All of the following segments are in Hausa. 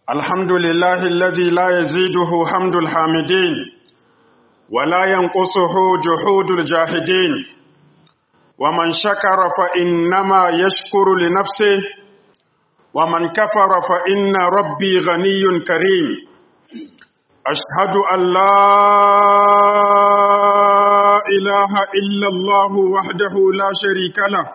الحمد لله الذي لا يزيده حمد الحامدين ولا ينقصه جحود الجاهدين ومن شكر فإنما يشكر لنفسه ومن كفر فإن ربي غني كريم أشهد أن لا إله إلا الله وحده لا شريك له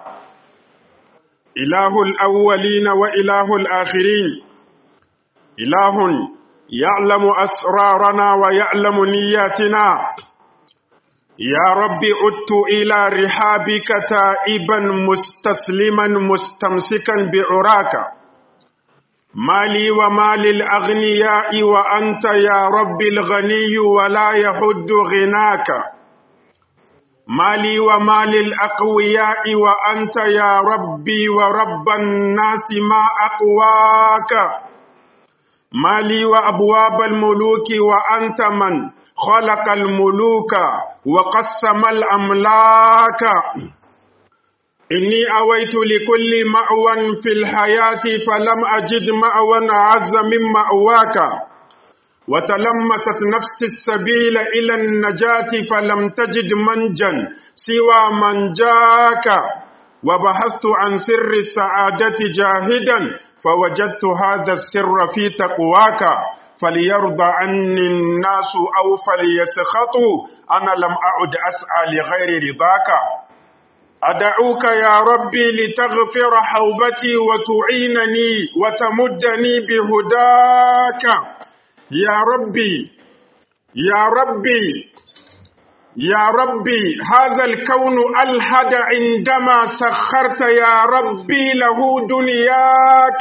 إله الأولين وإله الآخرين إله يعلم أسرارنا ويعلم نياتنا يا رب عدت إلى رحابك تائبا مستسلما مستمسكا بعراك مالي ومال الأغنياء وأنت يا رب الغني ولا يحد غناك مالي ومال الأقوياء وأنت يا ربي ورب الناس ما أقواك مالي وأبواب الملوك وأنت من خلق الملوك وقسم الأملاك إني أويت لكل مأوى في الحياة فلم أجد مأوى أعز من مأواك وتلمست نفس السبيل إلى النجاة فلم تجد منجا سوى من جاك وبحثت عن سر السعادة جاهدا فوجدت هذا السر في تقواك فليرضى عني الناس أو فليسخطوا أنا لم أعد أسعى لغير رضاك أدعوك يا ربي لتغفر حوبتي وتعينني وتمدني بهداك يا ربي يا ربي يا ربي هذا الكون ألحد عندما سخرت يا ربي له دنياك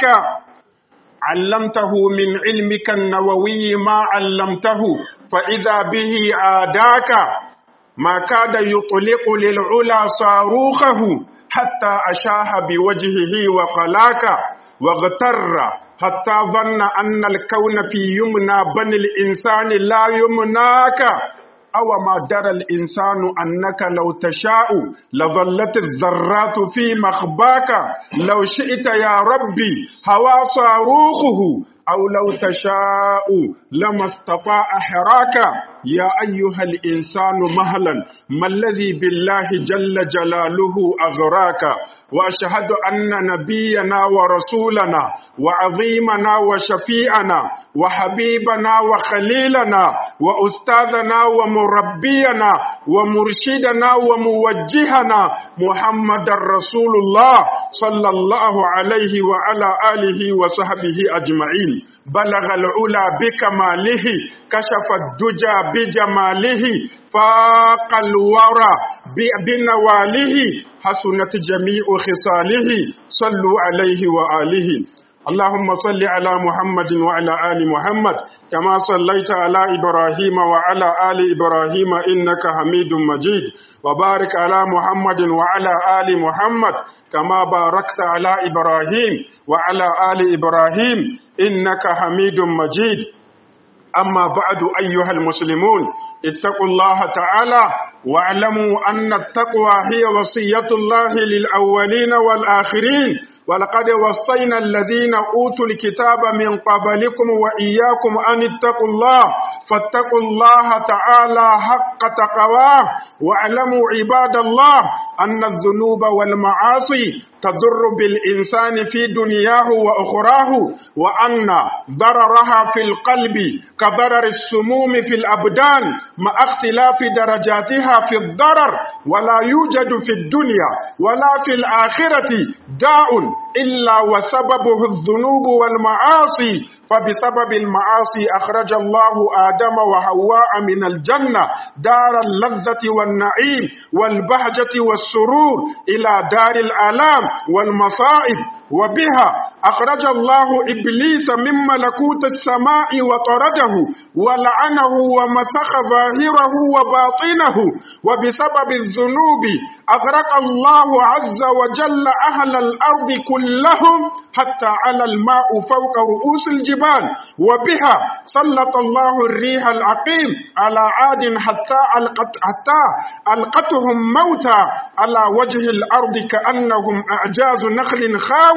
علمته من علمك النووي ما علمته فإذا به عاداك ما كاد يطلق للعلا صاروخه حتى أشاه بوجهه وقلاك واغتر حتى ظن أن الكون في يمنى بني الإنسان لا يمناك أو ما درى الإنسان أنك لو تشاء لظلت الذرات في مخباك لو شئت يا ربي هوى صاروخه أو لو تشاء لما استطاع حراك يا أيها الإنسان مهلا ما الذي بالله جل جلاله أغراك وأشهد أن نبينا ورسولنا وعظيمنا وشفيعنا وحبيبنا وخليلنا وأستاذنا ومربينا ومرشدنا وموجهنا محمد رسول الله صلى الله عليه وعلى آله وصحبه أجمعين بلغ العلا بكماله كشف الدجى بجماله فاق الورى بنواله حسنت جميع خصاله صلوا عليه وآله اللهم صل على محمد وعلى آل محمد كما صليت على إبراهيم وعلى آل إبراهيم إنك حميد مجيد وبارك على محمد وعلى آل محمد كما باركت على إبراهيم وعلى آل إبراهيم إنك حميد مجيد أما بعد أيها المسلمون اتقوا الله تعالى واعلموا أن التقوى هي وصية الله للأولين والآخرين ولقد وصينا الذين أوتوا الكتاب من قبلكم وإياكم أن اتقوا الله فاتقوا الله تعالى حق تقواه واعلموا عباد الله أن الذنوب والمعاصي تضر بالإنسان في دنياه وأخراه وأن ضررها في القلب كضرر السموم في الأبدان مع اختلاف درجاتها في الضرر ولا يوجد في الدنيا ولا في الآخرة داء إلا وسببه الذنوب والمعاصي فبسبب المعاصي أخرج الله آدم وحواء من الجنة دار اللذة والنعيم والبهجة والسرور إلى دار الآلام والمصائب وبها أخرج الله إبليس من ملكوت السماء وطرده ولعنه ومسخ ظاهره وباطنه وبسبب الذنوب أغرق الله عز وجل أهل الأرض كلهم حتى على الماء فوق رؤوس الجبال وبها سلط الله الريح العقيم على عاد حتى ألقت حتى ألقتهم موتى على وجه الأرض كأنهم أعجاز نخل خاوي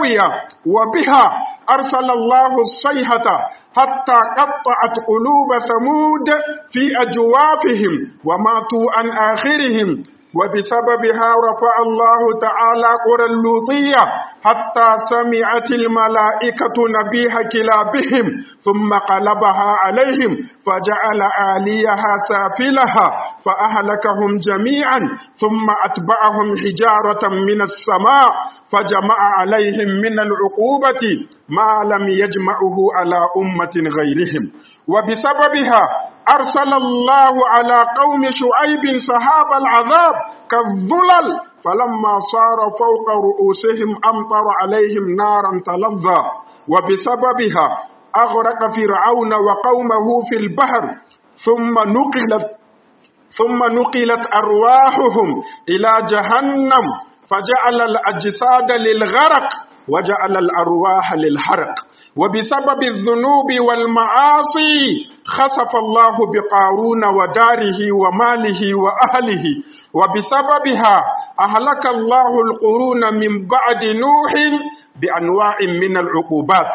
هاوية وبها أرسل الله الصيحة حتى قطعت قلوب ثمود في أجوافهم وماتوا عن آخرهم وبسببها رفع الله تعالى قرى اللوطية حتى سمعت الملائكة نبيح كلابهم ثم قلبها عليهم فجعل آليها سافلها فأهلكهم جميعا ثم أتبعهم حجارة من السماء فجمع عليهم من العقوبة ما لم يجمعه على أمة غيرهم وبسببها أرسل الله على قوم شعيب سحاب العذاب كالظلل فلما صار فوق رؤوسهم أمطر عليهم نارا تلظى وبسببها أغرق فرعون وقومه في البحر ثم نقلت ثم نقلت أرواحهم إلى جهنم فجعل الأجساد للغرق وجعل الأرواح للحرق وبسبب الذنوب والمعاصي خسف الله بقارون وداره وماله وأهله وبسببها أهلك الله القرون من بعد نوح بأنواع من العقوبات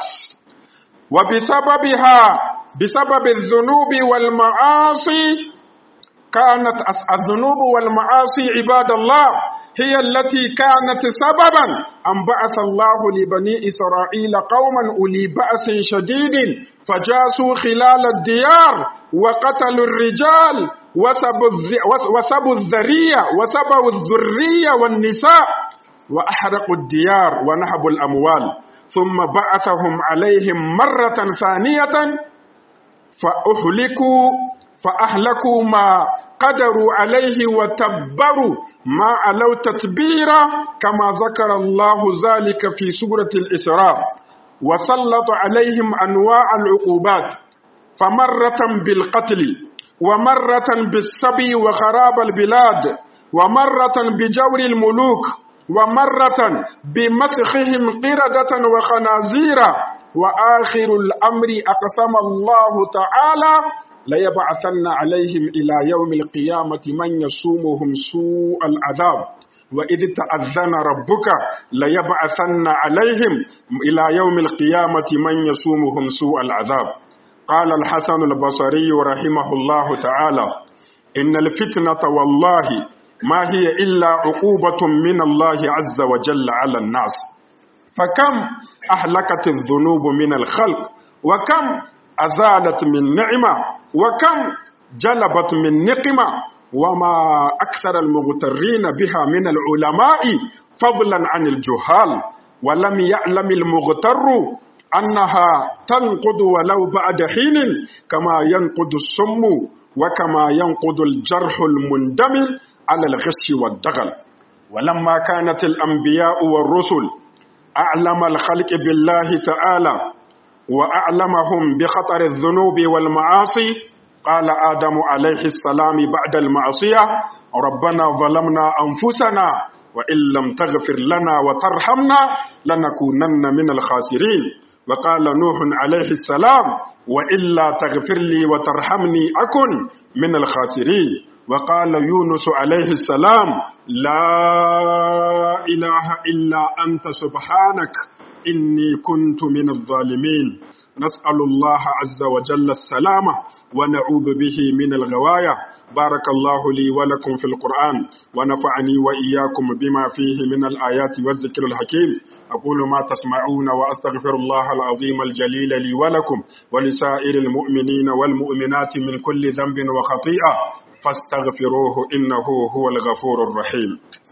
وبسببها بسبب الذنوب والمعاصي كانت الذنوب والمعاصي عباد الله هي التي كانت سببا أن بعث الله لبني إسرائيل قوما أولي بأس شديد فجاسوا خلال الديار وقتلوا الرجال وسبوا الذرية وسبوا الذرية والنساء وأحرقوا الديار ونهبوا الأموال ثم بعثهم عليهم مرة ثانية فأهلكوا فأهلكوا ما قدروا عليه وتبروا ما علوا تتبيرا كما ذكر الله ذلك في سورة الإسراء وسلط عليهم أنواع العقوبات فمرة بالقتل ومرة بالسبي وخراب البلاد ومرة بجور الملوك ومرة بمسخهم قردة وخنازير وآخر الأمر أقسم الله تعالى ليبعثن عليهم إلى يوم القيامة من يسومهم سوء العذاب وإذ تأذن ربك ليبعثن عليهم إلى يوم القيامة من يسومهم سوء العذاب قال الحسن البصري رحمه الله تعالى إن الفتنة والله ما هي إلا عقوبة من الله عز وجل على الناس فكم أهلكت الذنوب من الخلق وكم أزالت من نعمة وكم جلبت من نقمة وما أكثر المغترين بها من العلماء فضلا عن الجهال ولم يعلم المغتر أنها تنقض ولو بعد حين كما ينقض السم وكما ينقض الجرح المندمل على الغش والدغل ولما كانت الأنبياء والرسل أعلم الخلق بالله تعالى وأعلمهم بخطر الذنوب والمعاصي قال آدم عليه السلام بعد المعصية ربنا ظلمنا أنفسنا وإن لم تغفر لنا وترحمنا لنكونن من الخاسرين وقال نوح عليه السلام وإلا تغفر لي وترحمني أكن من الخاسرين وقال يونس عليه السلام لا إله إلا أنت سبحانك إني كنت من الظالمين نسأل الله عز وجل السلامة ونعوذ به من الغواية بارك الله لي ولكم في القرآن ونفعني وإياكم بما فيه من الآيات والذكر الحكيم أقول ما تسمعون وأستغفر الله العظيم الجليل لي ولكم ولسائر المؤمنين والمؤمنات من كل ذنب وخطيئة فاستغفروه إنه هو الغفور الرحيم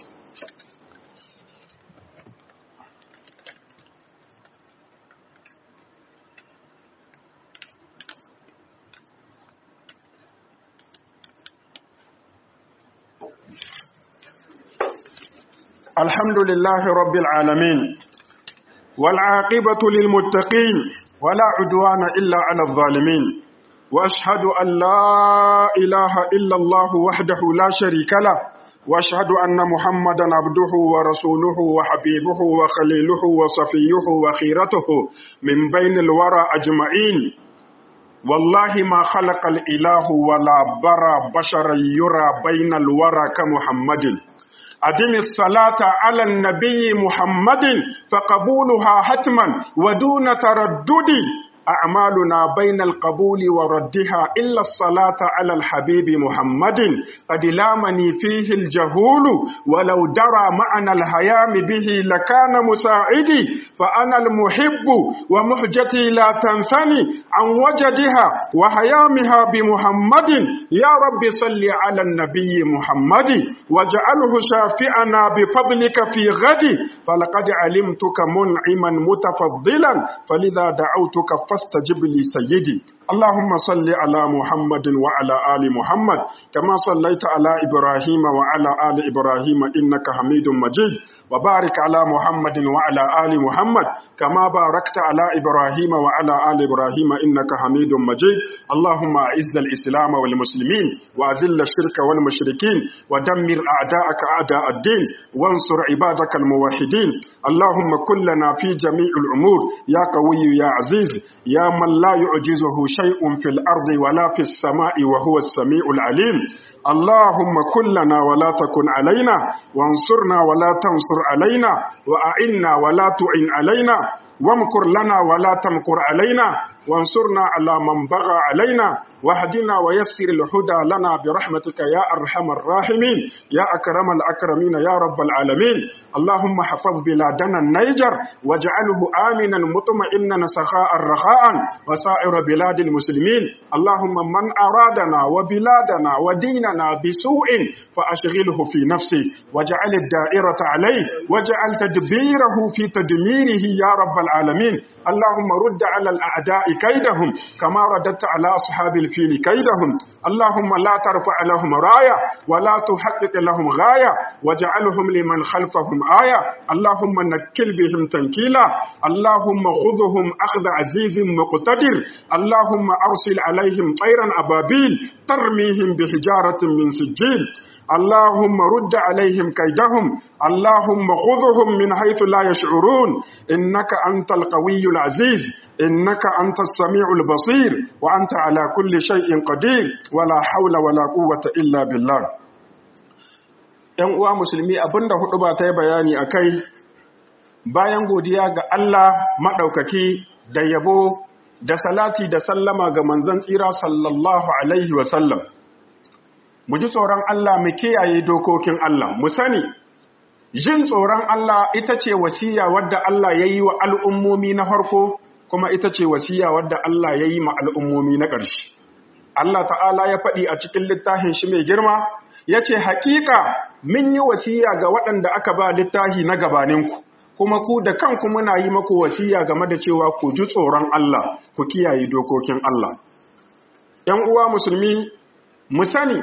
الحمد لله رب العالمين والعاقبة للمتقين ولا عدوان إلا على الظالمين وأشهد أن لا إله إلا الله وحده لا شريك له وأشهد أن محمدا عبده ورسوله وحبيبه وخليله وصفيه وخيرته من بين الورى أجمعين والله ما خلق الإله ولا برى بشرا يرى بين الورى كمحمد أدم الصلاة على النبي محمد فقبولها حتما ودون تردد أعمالنا بين القبول وردها إلا الصلاة على الحبيب محمد قد لامني فيه الجهول ولو درى معنى الهيام به لكان مساعدي فأنا المحب ومحجتي لا تنثني عن وجدها وهيامها بمحمد يا رب صل على النبي محمد واجعله شافعنا بفضلك في غد فلقد علمتك منعما متفضلا فلذا دعوتك فاستجب لي سيدي اللهم صل على محمد وعلى آل محمد كما صليت على إبراهيم وعلى آل إبراهيم إنك حميد مجيد وبارك على محمد وعلى آل محمد كما باركت على إبراهيم وعلى آل إبراهيم إنك حميد مجيد اللهم أعز الإسلام والمسلمين وأذل الشرك والمشركين ودمر أعداءك أعداء الدين وانصر عبادك الموحدين اللهم كلنا في جميع الأمور يا قوي يا عزيز يا من لا يعجزه شيء في الأرض ولا في السماء وهو السميع العليم اللهم كلنا ولا تكن علينا وانصرنا ولا تنصر علينا وأعنا ولا تعن علينا وامكر لنا ولا تمكر علينا وانصرنا على من بغى علينا واهدنا ويسر الهدى لنا برحمتك يا أرحم الراحمين يا أكرم الأكرمين يا رب العالمين اللهم حفظ بلادنا النيجر واجعله آمنا مطمئنا سخاء رخاء وسائر بلاد المسلمين اللهم من أرادنا وبلادنا وديننا بسوء فأشغله في نفسه واجعل الدائرة عليه واجعل تدبيره في تدميره يا رب العالمين اللهم رد على الأعداء كيدهم كما رددت على أصحاب الفيل كيدهم اللهم لا ترفع لهم راية ولا تحقق لهم غاية واجعلهم لمن خلفهم آية اللهم نكل بهم تنكيلا اللهم خذهم أخذ عزيز مقتدر اللهم أرسل عليهم طيرا أبابيل ترميهم بحجارة من سجيل اللهم رد عليهم كيدهم اللهم خذهم من حيث لا يشعرون إنك أنت القوي العزيز إنك أنت السميع البصير وأنت على كل شيء قدير ولا حول ولا قوة إلا بالله ‘Yan uwa musulmi abinda hudu ba ta yi bayani a kai bayan godiya ga Allah maɗaukaki da yabo da salati da sallama ga manzan tsira sallallahu Alaihi wasallam. Mu ji tsoron Allah mu kiyaye dokokin Allah, mu sani, jin tsoron Allah ita ce wasiya wadda Allah ya yi wa al'ummomi na farko kuma ita ce wasiya wadda Allah ya yi ma al'ummomi na ƙarshe. Allah ta'ala ya faɗi a cikin littafin shi mai girma, ya ce, Hakika mun yi wasiya ga waɗanda aka ba littafi na gabaninku, kuma ku da kanku muna yi maku wasiya game da cewa ku ji tsoron Allah, ku kiyaye dokokin Allah. ‘Yan uwa musulmi, mu sani,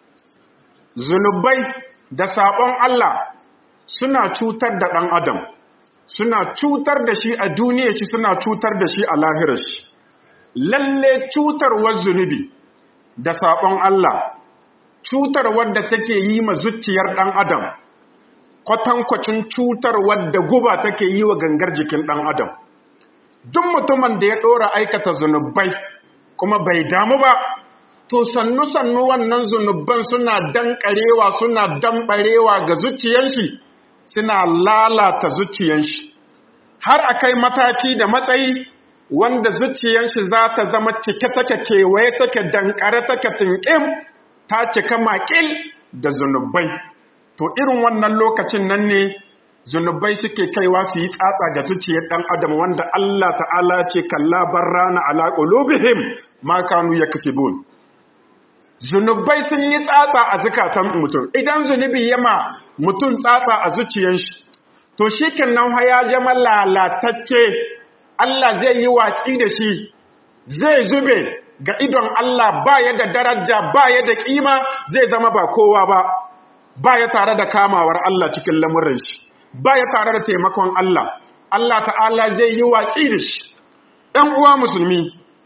zunubai da saɓon Allah suna cutar da ɗan Adam. suna cutar da shi a duniya shi suna cutar da shi a lahirar shi lalle cutarwar zunubi da saɓon Allah cutarwar da take yi ma zuciyar ɗan adam kwatankwacin cutarwar da guba take yi wa gangar jikin ɗan adam duk mutumin da ya ɗora aikata zunubai kuma bai damu ba to sannu-sannu wannan zunubban suna danƙarewa suna damɓarewa ga zuciyar shi suna lalata zuciyanshi har a kai mataki da matsayi wanda zuciyanshi za ta zama cike take kewaye take dankare take tinƙim ta cika makil da zunubai to irin wannan lokacin nan ne zunubai suke kaiwa su yi tsatsa ga zuciyar ɗan adam wanda Allah ta'ala ce kalla barrana ala qulubihim ma kanu yaksibun zunubai sun yi tsatsa a zukatan mutum idan zunubi yama mutum tsatsa a zuciyanshi to shi nan ya zama lalatacce Allah zai yi watsi da shi zai zube ga idon Allah ba ya da daraja ba ya da kima zai zama ba kowa ba ba ya tare da kamawar Allah cikin lamurin shi ba ya tare da taimakon Allah Allah ta'ala zai yi watsi da shi ɗan uwa musulmi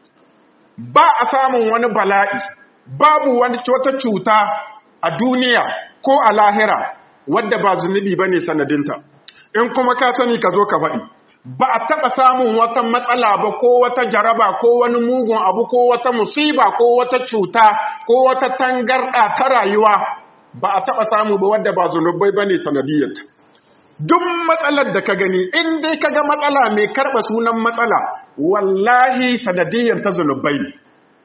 ba a samun wani bala'i babu wani wata cuta a duniya ko a lahira wadda ba zunubi ba ne sanadinta in kuma ka sani ka zo ka faɗi ba a taɓa samun wata matsala ba ko wata jaraba ko wani mugun abu ko wata musiba ko wata cuta ko wata tangarɗa ta rayuwa ba a taɓa samu ba wadda ba zunubai ba ne sanadiyyar duk matsalar da ka gani in dai ka ga matsala mai karɓa sunan matsala wallahi sanadiyyar ta zunubai ne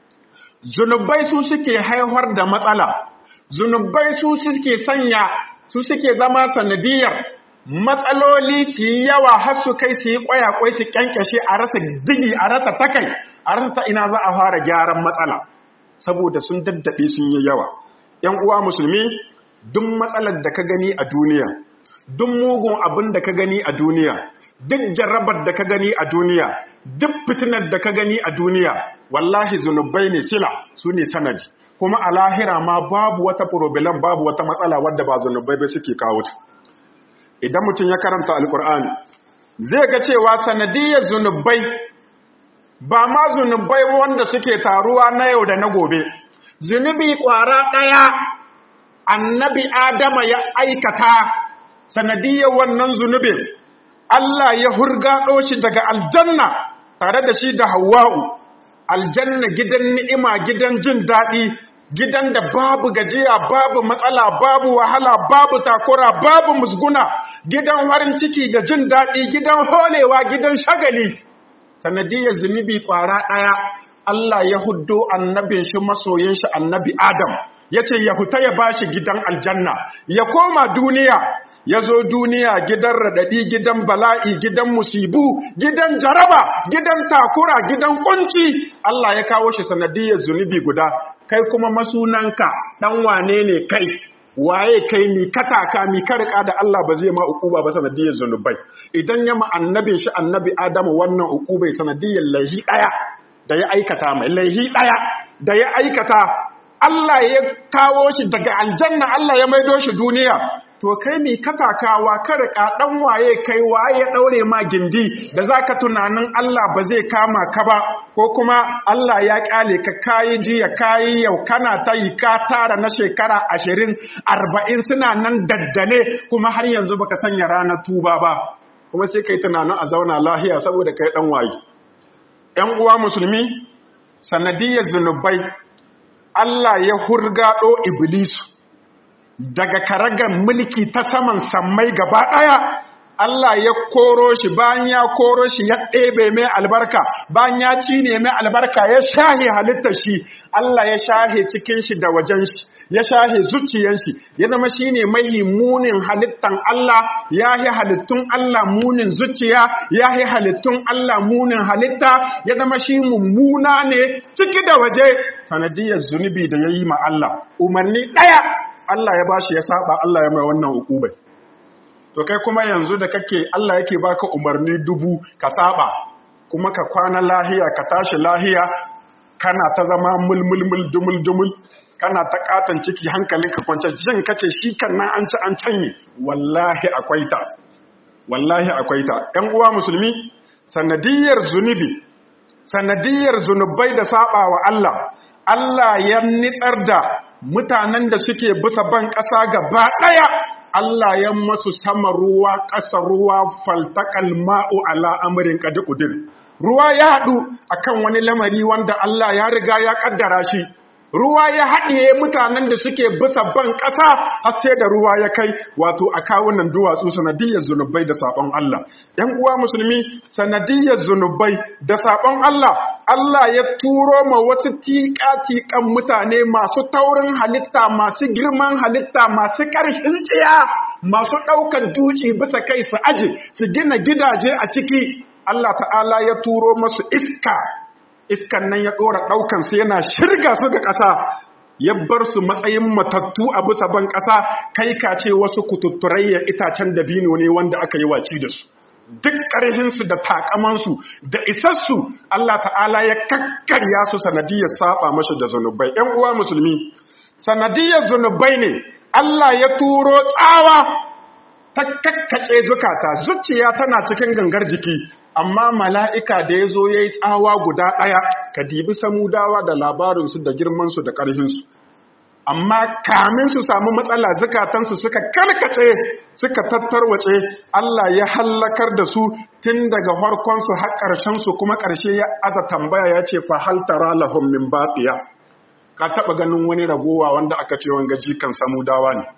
zunubai su suke haihuwar da matsala zunubai su suke sanya su suke zama sanadiyyar matsaloli su yi yawa har su kai su yi kwayakwai su kyankyashe a rasa digi a rasa takai a rasa ta ina za a fara gyaran matsala saboda sun daddaɗe sun yi yawa ‘yan uwa musulmi duk matsalar da ka gani a duniya duk mugun abin da ka gani a duniya duk jarrabar da ka gani a duniya duk fitinar da ka gani a duniya wallahi zunubai ne sila su ne sanadi kuma a lahira ma babu wata problem babu wata matsala wadda ba zunubai bai suke kawo ta idan mutum ya karanta alkur'ani zai ga cewa sanadiyar zunubai ba ma zunubai wanda suke taruwa na yau da na gobe zunubi kwara ɗaya annabi adama ya aikata sanadiyar wannan zunubin Allah ya hurgaɗo shi daga aljanna tare da shi da hawa'u aljanna gidan ni'ima gidan jin daɗi gidan da babu gajiya babu matsala babu wahala babu takura babu musguna gidan farin ciki da jin daɗi gidan holewa gidan shagali sanadiyar zunubi ƙwara ɗaya Allah ya huddo annabin shi masoyin shi annabi Adam ya ce ya huta ya bashi gidan aljanna ya koma duniya ya zo duniya gidan raɗaɗi gidan bala'i gidan musibu gidan jaraba gidan takura gidan kunci Allah ya kawo shi sanadiyar zunubi guda kai kuma masunanka ɗan wane ne kai waye kai mi kataka mi karka da Allah ba zai ma ukuba ba sanadiyar zunubai idan ya ma annabin shi annabi Adamu wannan ukubai sanadiyar laihi ɗaya da ya aikata mai laihi ɗaya da ya aikata Allah ya kawo shi daga aljanna Allah ya maido shi duniya to kai mai katakawa kada ka dan waye kai waye ya daure ma gindi da zaka tunanin Allah ba zai kama ka ba ko kuma Allah ya kyale ka kai jiya kai yau kana ta yi ka tara na shekara 20 40 suna nan daddane kuma har yanzu baka sanya ranar tuba ba kuma sai kai tunanin a zauna lahiya saboda kai dan waye ƴan uwa musulmi sanadiyar zunubai Allah ya hurgado iblisu daga karagar mulki ta saman sammai gaba ɗaya Allah ya koro shi bayan ya koro shi ya ɗebe mai albarka bayan ya cine mai albarka ya shahe halittar shi Allah ya shahe cikin shi da wajen shi ya shahe zuciyar shi ya zama shi ne mai munin halittan Allah ya yi halittun Allah munin zuciya ya yi halittun Allah munin halitta ya zama shi mummuna ne ciki da waje sanadiyar zunubi da ya yi ma Allah umarni ɗaya Allah ya bashi ya saba Allah ya mai wannan hukubai to kai kuma yanzu da kake Allah yake baka umarni dubu ka saba kuma ka kwana lahiya ka tashi lahiya kana ta zama mulmulmul dumul dumul kana ta katan ciki hankalin ka kwance jin kake shi kan nan an ci an canye wallahi akwai ta wallahi akwai ta ƴan uwa musulmi sanadiyar zunubi sanadiyar zunubai da saba wa Allah Allah ya nitsar da mutanen da suke bisa ban ƙasa gaba ɗaya Allah ya masu sama ruwa ƙasa ruwa faltakal ma'u ala amurin ƙadi ƙudir. Ruwa ya haɗu akan wani lamari wanda Allah ya riga ya ƙaddara shi. Ruwa ya haɗiye mutanen da suke bisa ban ƙasa har sai da ruwa ya kai wato a kawunan duwatsu sanadiyar zunubai da saɓon Allah. ‘Yan uwa musulmi sanadiyar zunubai da saɓon Allah, Allah ya turo ma wasu tiƙa-tiƙan mutane masu taurin halitta, masu girman halitta, masu ƙarfin tsiya, masu ɗaukar duci bisa kai su aji, su gina gidaje a ciki. Allah ta'ala ya turo masu iska, iskan nan ya ɗora ɗaukansu yana shirga su ga ƙasa, ya bar su matsayin matattu a bisa ban ƙasa, kai ka ce wasu kututturayya itacen dabino ne wanda aka yi waci da su. duk ƙarhinsu da takamansu da isassu Allah ta'ala ya kakkarya su sanadiyar saba mashi da zunubai ‘yan uwa musulmi sanadiyar zunubai ne Allah ya turo tsawa ta kakkace zukata zuciya tana cikin gangar jiki amma mala'ika da ya zo ya yi tsawa guda ɗaya ka dibi samudawa da labarinsu da girmansu da ƙarhinsu amma kamin su samu matsala zukatansu suka karkace suka tattarwace Allah ya hallakar da su tun daga farkonsu har ƙarshensu kuma ƙarshe ya aza tambaya ya ce fa hal tara lahum min baqiya ka taba ganin wani ragowa wanda aka ce wanga jikan samudawa ne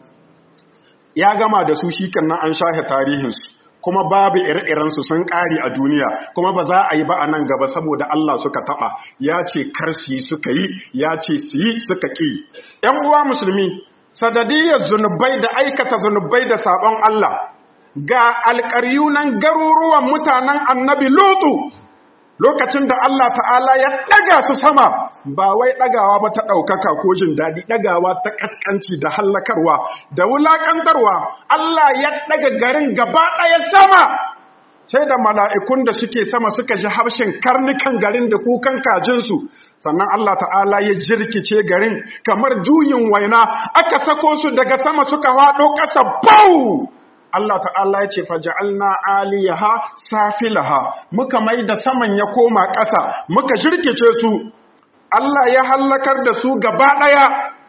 ya gama da su shi kan nan an shahe tarihinsu kuma babu ire-irensu sun ƙari a duniya kuma ba za a yi ba a nan gaba saboda Allah suka taɓa ya ce kar su yi suka yi ya ce su yi suka ƙi ‘yan uwa musulmi sadadiyar zunubai da aikata zunubai da sabon Allah ga alƙaryu nan garuruwan mutanen annabi lutu lokacin da Allah ta'ala ya ɗaga su sama ba wai ɗagawa ba ta ɗaukaka ko jin daɗi ɗagawa ta ƙasƙanci da hallakarwa da wulaƙantarwa Allah ya ɗaga garin gaba ɗaya sama sai da mala'ikun da suke sama suka ji harshen karnukan garin da kukan kajinsu sannan Allah ta'ala ya jirkice garin kamar juyin waina aka sako su daga sama suka haɗo ƙasa bau Allah ta'ala ya ce faja'alna aliyaha safilaha muka mai da saman ya koma ƙasa muka jirkice su Allah ya hallakar da su gaba ɗaya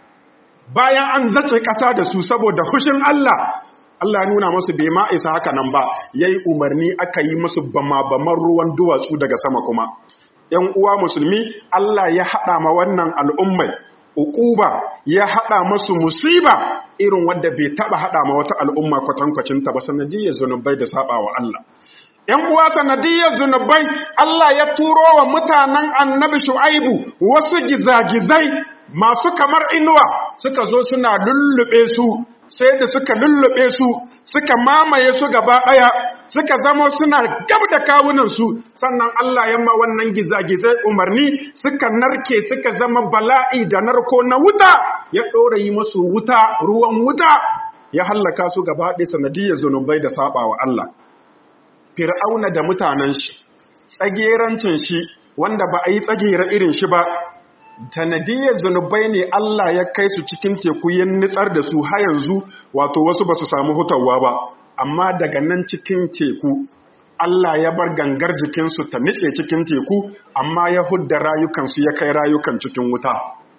bayan an zace ƙasa da su saboda hushin Allah Allah nuna musu bai ma isa haka nan ba yayi umarni aka yi musu bama-baman ruwan duwatsu daga sama kuma ‘yan uwa musulmi Allah ya haɗa ma wannan al'ummai uquba ya haɗa masu musiba irin wadda bai taɓa haɗa ma wata al'umma kwatankwacinta ba sanadiyar zunubai da saba wa Allah ‘yan uwa sanadiyar zunubai Allah ya turo wa mutanen annabi shu'aibu wasu gizagizai masu kamar inuwa suka zo suna lullube su sai da suka lullube su suka mamaye su gaba ɗaya suka zama suna gab da kawunansu sannan Allah ya ma wannan gizagizai umarni suka narke suka zama bala'i da narko na wuta ya ɗora yi musu wuta ruwan wuta ya hallaka su gaba ɗaya sanadiyar zunubai da saba wa Allah fir'auna da mutanen shi tsagerancin shi wanda ba a yi tsagera irin shi ba sanadiyar zunubai ne Allah ya kai su cikin teku ya nitsar da su har yanzu wato wasu ba su samu hutawa ba amma daga nan cikin teku Allah ya bar gangar jikinsu ta nice cikin teku amma ya hudda rayukansu ya kai rayukan cikin wuta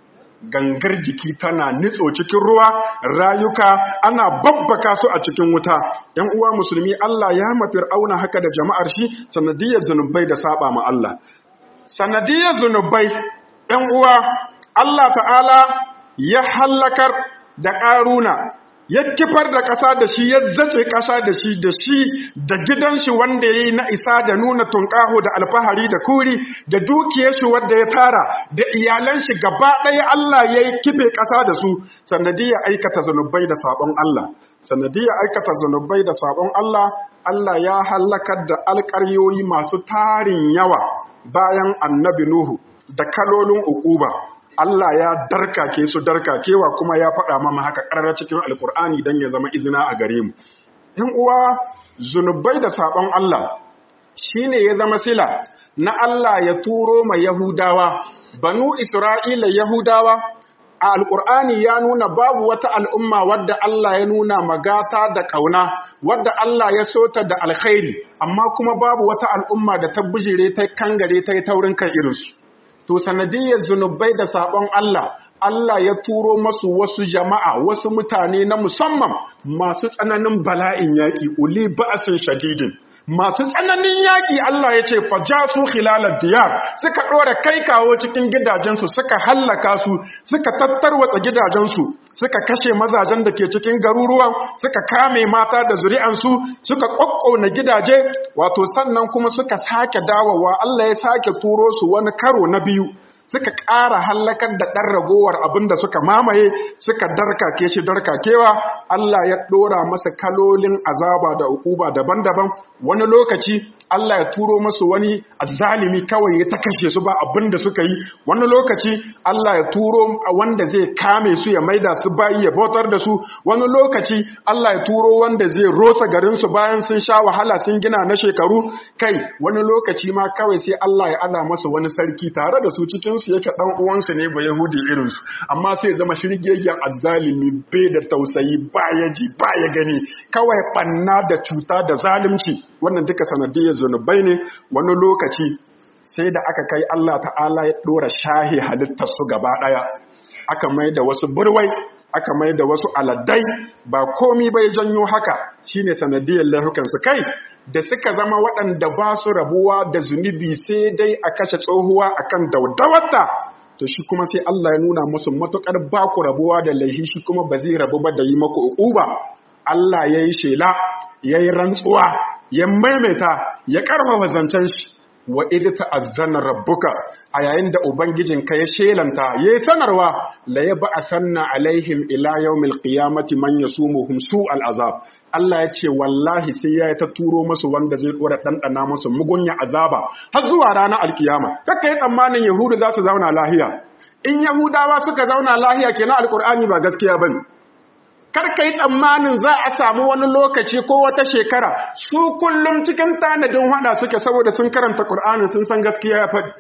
gangar jiki tana nitso cikin ruwa rayuka ana babbaka su a cikin wuta ‘yan uwa musulmi Allah ya mafir auna haka da jama'ar shi sanadiyar zunubai da saba ma Allah sanadiyar zunubai ‘yan uwa Allah ta'ala ya hallakar da ƙaruna ya kifar da ƙasa da shi ya zace ƙasa da shi da shi da gidan shi wanda ya yi na isa da nuna tunƙaho da alfahari da kuri da dukiyar shi wanda ya tara da iyalan shi gaba ɗaya Allah ya yi kife ƙasa da su sanadiyar aikata zunubai da saɓon Allah sanadiyar aikata zunubai da saɓon Allah Allah ya hallakar da alƙaryoyi masu tarin yawa bayan annabi Nuhu da kalolin uquba Allah ya darkake su darkakewa kuma ya faɗa mama haka ƙarar cikin alkur'ani don ya zama izina a gare mu ‘yan uwa zunubai da saɓon Allah shi ne ya zama sila na Allah ya turo ma Yahudawa banu Isra'ila Yahudawa a alkur'ani ya nuna babu wata al'umma wadda Allah ya nuna magata da ƙauna wadda Allah ya sota da alkhairi amma kuma babu wata al'umma da ta bijire ta kangare ta yi taurin kan irinsu to sanadiyar zunubai da sabon Allah Allah ya turo masu wasu jama'a wasu mutane na musamman masu tsananin bala'in yaƙi uli ba'asin shadidin masu tsananin yaƙi Allah ya ce fajasu khilalad diyar suka ɗora kai kawo cikin gidajensu suka hallaka su suka tattarwatsa gidajensu suka kashe mazajen da ke cikin garuruwan suka kame mata da zuri'ansu suka ƙwaƙƙona gidaje wato sannan kuma suka sake dawowa Allah ya sake turo su wani karo na biyu suka ƙara hallakar da ɗan ragowar abin da suka mamaye suka darkake shi darkakewa Allah ya ɗora masa kalolin azaba da ukuba daban-daban wani lokaci Allah ya turo masu wani azalimi kawai ya ta kashe su ba abin da suka yi wani lokaci Allah ya turo wanda zai kame su ya maida su bayi ya bautar da su wani lokaci Allah ya turo wanda zai rosa garin su bayan sun sha wahala sun gina na shekaru kai wani lokaci ma kawai sai Allah ya ala masa wani sarki tare da su cikin su yake dan uwansu ne ba yahudi irin su amma sai zama shirgegen azzalimi bai da tausayi ba ya ji ba ya gani kawai banna da cuta da zalunci wannan duka sanadiyar zunubai ne wani lokaci sai da aka kai Allah ta'ala ya dora shahi halittar su gaba daya aka mai da wasu burwai aka mai da wasu aladdai ba komi bai janyo haka shine sanadiyar laifukan su kai da suka zama waɗanda ba su rabuwa da zunubi sai dai a kashe tsohuwa akan daudawarta to shi kuma sai Allah ya nuna musu matukar ba ku rabuwa da laihi shi kuma ba zai rabu ba da yi maku uquba Allah ya yi shela ya yi rantsuwa ya maimaita ya karfafa zancen shi wa idh ta'azzana rabbuka a yayin da ubangijinka ya shelanta yayi sanarwa la yab'asanna alaihim ila yawmil qiyamati man yasumuhum su'al azab Allah ya ce wallahi sai ya ta turo musu wanda zai dora dandana musu mugunya azaba har zuwa ranar alkiyama kakka yi tsammanin yahudu za su zauna lahiya in yahudawa suka zauna lahiya kenan alqur'ani ba gaskiya bane karka yi tsammanin za a samu wani lokaci ko wata shekara su kullum cikin tanadin hada suke saboda sun karanta Kur'ani sun san gaskiya ya faɗi.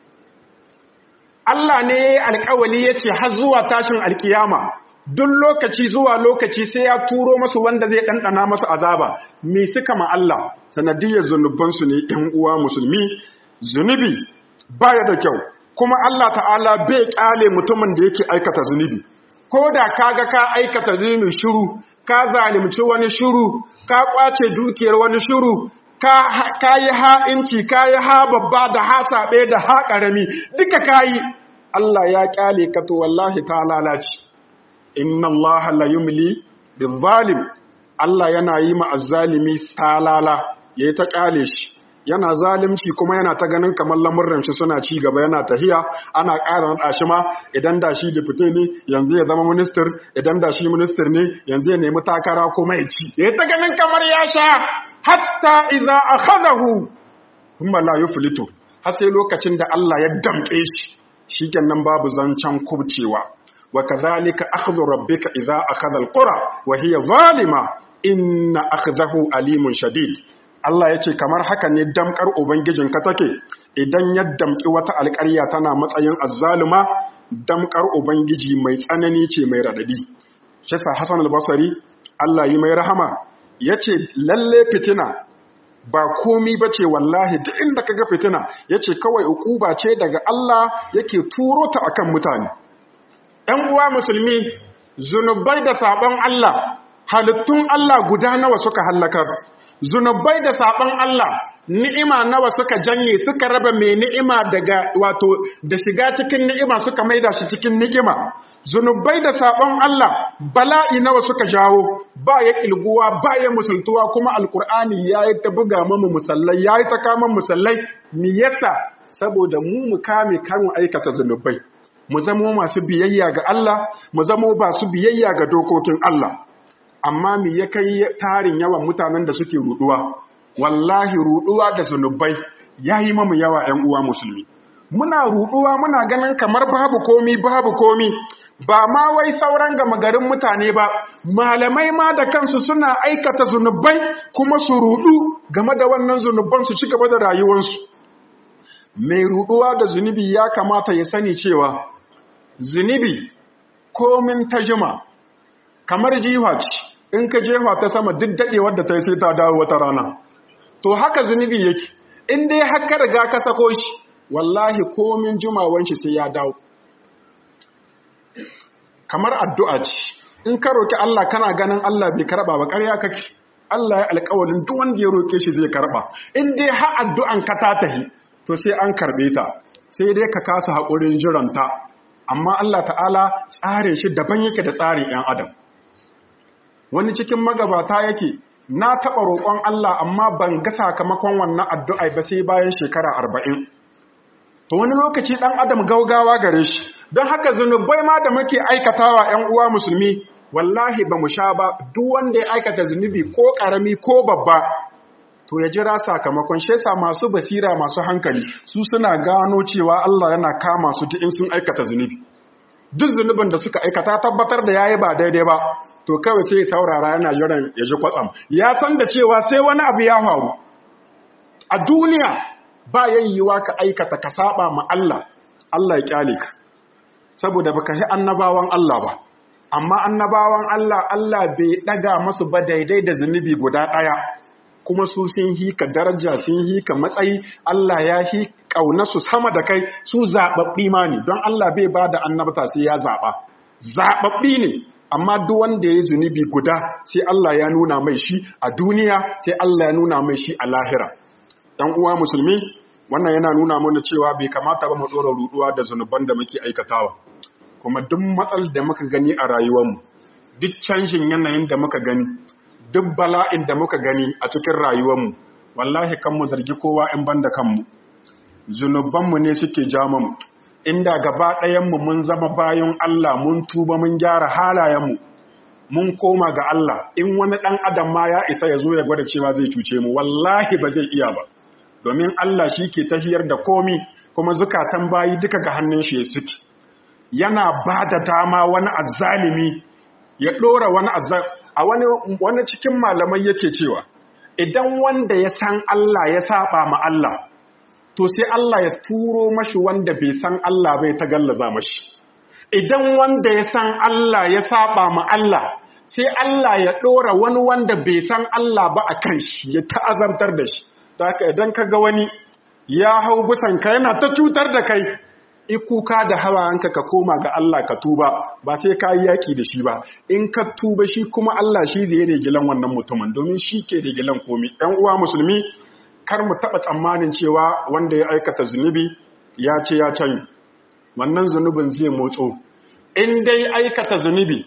Allah ne ya yi alkawali ya ce har zuwa tashin alkiyama duk lokaci zuwa lokaci sai ya turo masu wanda zai ɗanɗana masu azaba me suka ma Allah sanadiyar zunubansu ne ‘yan uwa musulmi zunubi baya da kyau kuma Allah ta'ala bai ƙyale mutumin da yake aikata zunubi ko da kaga ka aikata zunubi shiru ka zalimci wani shiru ka kwace dukiyar wani shiru ka yi ha'inci ka yi ha babba da ha saɓe da ha ƙarami duka ka yi Allah ya ƙyale ka to wallahi ta lalace inna Allah la yumli zalim Allah yana yi ma azzalimi salala yayi ta ƙyale shi yana zalimci kuma yana ta ganin kamar lamurran shi suna ci gaba yana tahiya ana ƙara naɗa shi ma idan da shi dipute ne yanzu ya zama minister idan da shi minister ne yanzu ya nemi takara kuma ya ci ya ta ganin kamar ya sha hatta idza akhadahu kuma la yuflitu har sai lokacin da Allah ya damƙe shi shikenan babu zancen kubcewa wa kadhalika akhdhu rabbika idza akhadha alqura wa hiya zalima inna akhdahu alimun shadid Allah ya ce kamar haka ne damkar Ubangijinka take idan ya damƙi wata alƙarya tana matsayin azzaluma damkar Ubangiji mai tsanani ce mai raɗaɗi. Shisa Hassan al-Basri Allah yi mai rahama ya ce lalle fitina ba komi ba ce wallahi duk inda kaga fitina ya ce kawai ukuba ce daga Allah yake turo ta akan mutane. ‘Yan uwa musulmi zunubai da saɓon Allah halittun Allah guda nawa suka hallakar. zunubai da saɓon Allah ni'ima nawa suka janye suka raba mai ni'ima daga wato da shiga cikin ni'ima suka maida shi cikin ni'ima zunubai da saɓon Allah bala'i nawa suka jawo ba ya kilguwa ba ya musultuwa kuma alkur'ani ya yi ta buga mamu musallai ya yi ta kama musallai mi yasa saboda mu mu kame karin aikata zunubai mu zamo masu biyayya ga Allah mu zamo masu biyayya ga dokokin Allah amma me ya kai tarin yawan mutanen da suke ruduwa wallahi ruduwa da zunubai yayi mamu yawa 'yan uwa musulmi muna ruduwa muna ganin kamar babu komi babu komi ba ma wai sauran gama garin mutane ba malamai ma da kansu suna aikata zunubai kuma su rudu game da wannan zunuban su ci gaba da rayuwarsu mai ruduwa da zunubi ya kamata ya sani cewa zunubi komin ta jima kamar jiwa ce in ka jefa ta sama duk daɗewar da ta yi sai ta dawo wata rana to haka zunubi yake in dai haka riga ka sako shi wallahi komin jimawan shi sai ya dawo kamar addu'a ce in ka roki Allah kana ganin Allah bai karɓa ba ƙarya kake Allah ya alƙawalin duk wanda ya roke shi zai karɓa in dai har addu'an ka ta tahi to sai an karɓe ta sai dai ka kasa haƙurin jiranta amma Allah ta'ala tsare shi daban yake da tsarin 'yan adam wani cikin magabata yake na taɓa roƙon Allah amma ban ga sakamakon wannan addu'a ba sai bayan shekara arba'in. To wani lokaci ɗan adam gaugawa gare shi, don haka zunubai ma da muke aikatawa ‘yan uwa musulmi, wallahi ba mu sha ba duk wanda ya aikata zunubi ko ƙarami ko babba. To ya jira sakamakon shesa masu basira masu hankali su suna gano cewa Allah yana kama su duk in sun aikata zunubi. Duk zunubin da suka aikata tabbatar da yayi ba daidai ba, to kawai sai saurara yana jiran ya ji kwatsam ya san da cewa sai wani abu ya faru a duniya ba yayyuwa ka aikata ka saba ma Allah Allah ya kyale ka saboda baka yi annabawan Allah ba amma annabawan Allah Allah bai daga masu ba daidai da zunubi guda daya kuma su sun hi ka daraja sun hi ka matsayi Allah ya hi su sama da kai su zababbi ma ne don Allah bai ba da annabta sai ya zaba zababbi ne amma duk wanda ya zunubi guda sai Allah ya nuna mai shi a duniya sai Allah ya nuna mai shi a lahira dan uwa musulmi wannan yana nuna mana cewa bai kamata ba mu dora ruduwa da zunuban da muke aikatawa kuma duk matsal da muka gani a rayuwarmu duk canjin yanayin da muka gani duk bala'in da muka gani a cikin rayuwarmu wallahi kan mu zargi kowa in banda kanmu zunubanmu ne suke jamamu inda gaba ɗayanmu mun zama bayan Allah mun tuba mun gyara halayenmu mun koma ga Allah in wani ɗan adam ma ya isa ya zo ya gwada cewa zai cuce mu wallahi ba zai iya ba domin Allah shi ke tafiyar da komi kuma zukatan bayi duka ga hannun shi suke yana ba da dama wani azzalimi ya ɗora wani a wani, wani cikin malamai yake cewa idan wanda ya san Allah ya saba ma Allah to sai Allah ya turo mashi wanda bai san Allah bai ta gallaza mashi idan wanda ya san Allah ya saba ma Allah sai Allah ya ɗora wani wanda bai san Allah ba a kan shi ya ta'azartar da shi haka idan ka ga wani ya hau ka yana ta cutar da kai ikuka da hawayenka ka koma ga Allah ka tuba ba sai ka yi yaƙi da shi ba in ka tuba shi kuma Allah shi zai regilan wannan mutumin domin shi ke regilan komi ɗan uwa musulmi kar mu taɓa tsammanin cewa wanda ya aikata zunubi ya ce ya can wannan zunubin zai motso in dai aikata zunubi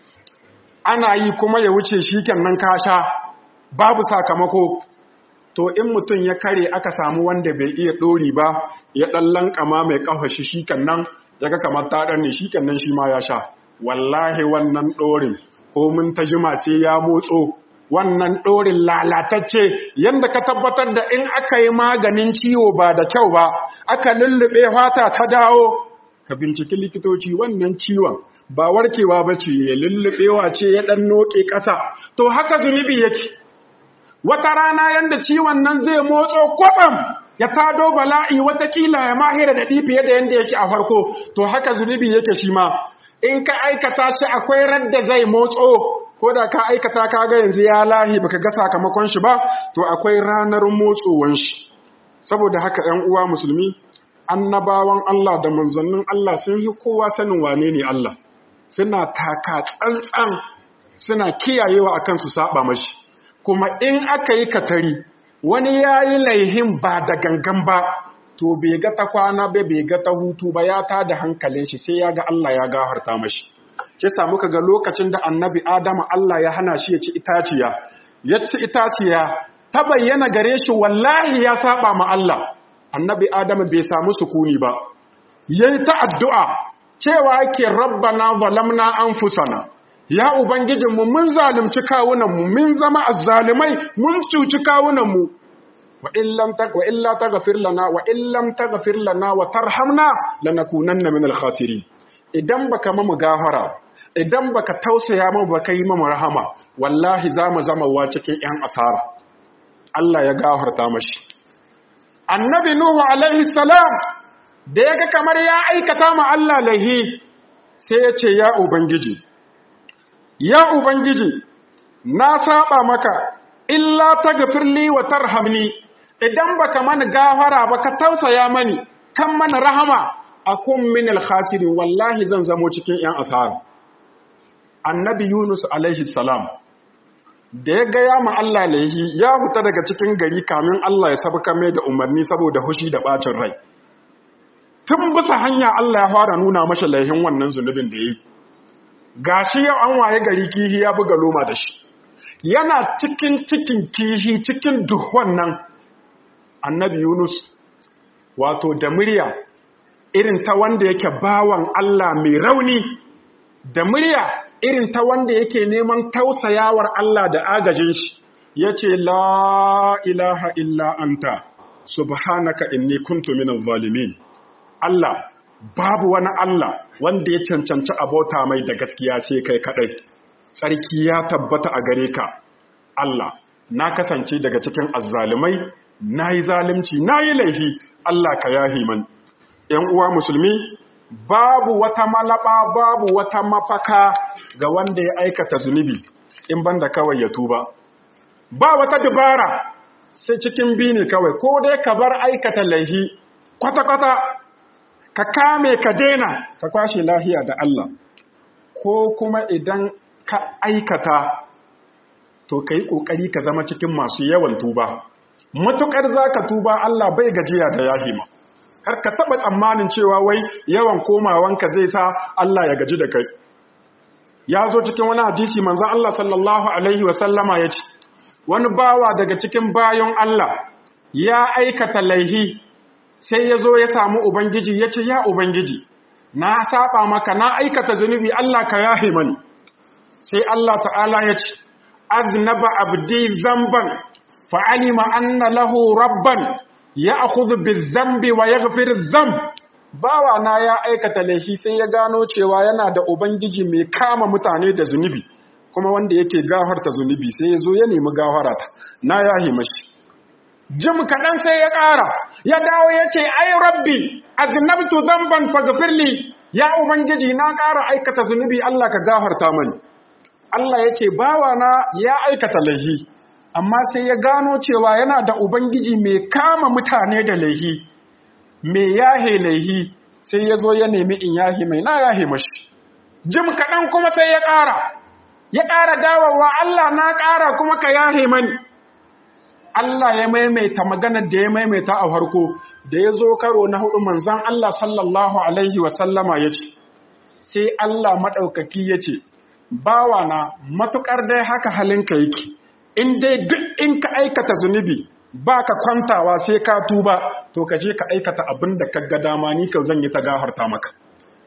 ana yi kuma ya wuce shi nan kasha babu sakamako to in mutum ya kare aka samu wanda bai iya ɗori ba ya ɗan lankama mai ƙafa shi shi nan ya ga kamar ta ɗan ne shi nan shi ma ya sha wallahi wannan ɗorin ko mun ta jima sai ya motso wannan ɗorin lalatacce yadda ka tabbatar da in aka yi maganin ciwo ba da kyau ba aka lullube fata ta dawo ka binciki likitoci wannan ciwon ba warkewa ba ce ya lullubewa ce ya ɗan noƙe ƙasa to haka zunubi yake wata rana yadda ciwon nan zai motso kwatsam ya tado bala'i watakila ya mahira da ɗi fiye da yadda yake a farko to haka zunubi yake shi ma in ka aikata shi akwai radda zai motso ko da ka aikata ka ga yanzu ya lahi baka ga sakamakon shi ba to akwai ranar motsowan shi saboda haka 'yan uwa musulmi annabawan Allah da manzannin Allah sun yi kowa sanin wane ne Allah suna taka tsantsan suna kiyayewa akan su saba mashi kuma in aka yi katari wani ya yi laihin ba da gangan ba to bai ga ta kwana ba bai ga ta hutu ba ya ta da hankalin shi sai ya ga Allah ya gafarta mashi shi sa muka ga lokacin da annabi Adamu Allah ya hana shi ya ci itaciya ya ci itaciya ta bayyana gare shi wallahi ya saba ma Allah annabi Adamu bai samu sukuni ba yayi ta addu'a cewa yake rabbana zalamna anfusana ya ubangijinmu mun zalunci kawunanmu mun zama azzalimai mun cuci kawunanmu wa illam tag wa illa taghfir lana wa illam taghfir lana wa tarhamna lanakunanna min al-khasirin idan baka mamu gafara idan baka tausaya mu baka yi mamu rahama wallahi zamu zama wa cikin yan asara Allah ya gafarta mashi annabi nuhu alaihi salam da yaga kamar ya aikata ma Allah lahi sai ya ce ya ubangiji ya ubangiji na saba maka illa taghfirli wa tarhamni idan baka mana gafara ba ka tausaya mani kan mana rahama akun min al-khasirin wallahi zan zamo cikin yan asara annabi yunus alaihi salam da ya gaya ma Allah laihi ya huta daga cikin gari kamin Allah ya sabaka mai da umarni saboda hushi da bacin rai tun bisa hanya Allah ya fara nuna masa laihin wannan zunubin da yi gashi yau an waye gari kihi ya buga loma da shi yana cikin cikin kihi cikin duhon nan annabi Yunus wato da murya irin ta wanda yake bawan Allah mai rauni da murya irin ta wanda yake neman tausayawar Allah da agajin shi yace la ilaha illa anta subhanaka inni kuntu minaz zalimin Allah babu wani Allah wanda ya cancanci abota mai da gaskiya sai kai kadai tsarki ya tabbata a gare ka Allah na kasance daga cikin azzalumai nayi zalunci nayi laifi Allah ka yahi man ƴan uwa musulmi babu wata malaba babu wata mafaka ga wanda ya aikata zunubi in banda kawai ya tuba ba wata dubara sai cikin bini kawai ko dai ka bar aikata laifi kwata-kwata ka kame ka daina ka kwashe lahiya da Allah ko kuma idan ka aikata to ka yi ƙoƙari ka zama cikin masu yawan tuba matukar zaka tuba Allah bai gajiya da yahima kar ka taba tsammanin cewa wai yawan komawanka zai sa Allah ya gaji da kai ya zo cikin wani hadisi manzon Allah sallallahu alaihi wasallama ya ce wani bawa daga cikin bayon Allah ya aikata laihi sai ya zo ya samu ubangiji ya ce ya ubangiji na saba maka na aikata zunubi Allah ka yahe mani sai Allah ta'ala ya ce aznaba abdi zamban fa'alima anna lahu rabban ya'khudhu biz-zambi wa yaghfiru zamb bawa na ya aikata laifi sai ya gano cewa yana da ubangiji mai kama mutane da zunubi kuma wanda yake gafarta zunubi sai ya zo ya nemi gafarata na yahi mashi jim kaɗan sai ya ƙara ya dawo ya ce ai rabbi aznabtu zamban faghfirli ya ubangiji na ƙara aikata zunubi Allah ka gafarta mani Allah ya ce bawa na ya aikata laifi amma sai ya gano cewa yana da ubangiji mai kama mutane da laifi mai yahe laihi sai ya zo ya nemi in yahe mai na yahe mashi jim kaɗan kuma sai ya ƙara ya ƙara dawowa Allah na ƙara kuma ka yahe mani Allah ya maimaita maganar da ya maimaita a farko da ya zo karo na hudu manzan Allah sallallahu alaihi wasallama ya ce sai Allah maɗaukaki ya ce bawa na matuƙar dai haka halinka yake in dai duk in ka aikata zunubi ba ka kwantawa sai ka tuba to ka je ka aikata abin da ka ga dama ni ka zan yi ta gafarta maka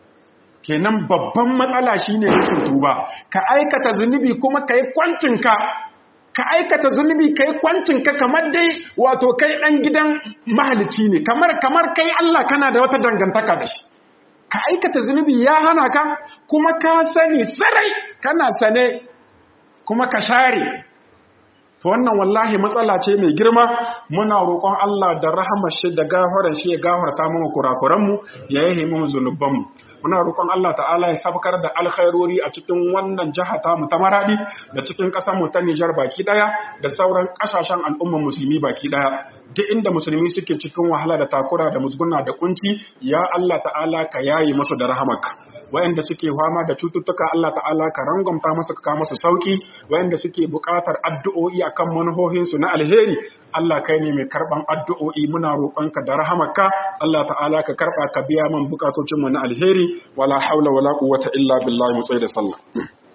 kenan babban matsala shine rashin tuba ka aikata zunubi kuma ka yi kwancinka ka aikata zunubi ka yi kwancinka kamar dai wato kai ɗan gidan mahalici ne kamar kamar kai Allah kana da wata dangantaka da shi ka aikata zunubi ya hana ka kuma ka sani sarai kana sane kuma ka share to wannan wallahi matsala ce mai girma muna roƙon Allah da rahamar shi da gafaran shi ya gafarta mana kurakuran mu ya yahe mu zunuban mu muna roƙon Allah ta'ala ya sabkar da alkhairori a cikin wannan jiha ta mu ta Maradi da cikin ƙasar mu ta Nijar baki daya da sauran ƙasashen al'umman musulmi baki daya duk inda musulmi suke cikin wahala da takura da musguna da kunci ya Allah ta'ala ka yaye musu da rahamarka wayanda suke fama da cututtuka Allah ta'ala ka rangwamta musu ka musu sauki wayanda suke buƙatar addu'o'i akan manuhohinsu na alheri Allah kai ne mai karban addu'o'i muna roƙonka da rahamarka Allah ta'ala ka karɓa ka biya man bukatocinmu na alheri wala haula wala quwwata illa billahi mu da sallah